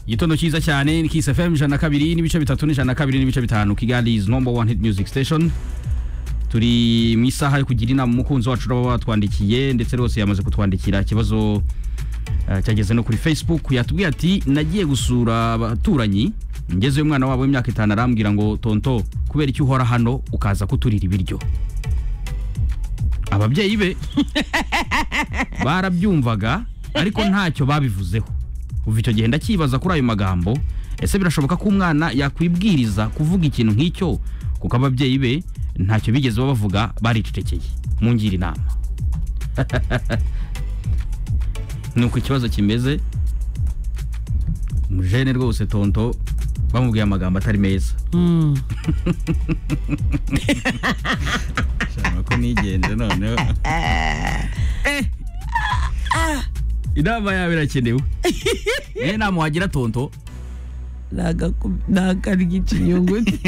igitondo cyiza cyane ni Kiss FM ijana na kabiri n'ibice bitatu n'ijana na kabiri n'ibice bitanu Kigali is number one hit music station turi mu isaha yo kugira inama umukunzi wacu uraba watwandikiye ndetse rwose yamaze kutwandikira ikibazo eh, cyageze no kuri facebook yatubwiye ati nagiye gusura abaturanyi ngezeyo umwana wabo w'imyaka itanu arambwira ngo tonto kubera icyo uhora hano ukaza kuturira ibiryo ababyeyi be barabyumvaga ariko ntacyo babivuzeho kuva icyo gihe ndacyibaza kuri ayo magambo ese birashoboka ko umwana yakwibwiriza kuvuga ikintu nk'icyo kuko ababyeyi be ntacyo bigeze babavuga baricecekeye mungira inama ni uko ikibazo kimeze umujene rwose tonto bamubwiye amagambo atari meza Shama ko nigenze noneho inama yawe irakenewe niyo nama wagira tonto ni akarya ikinyuguti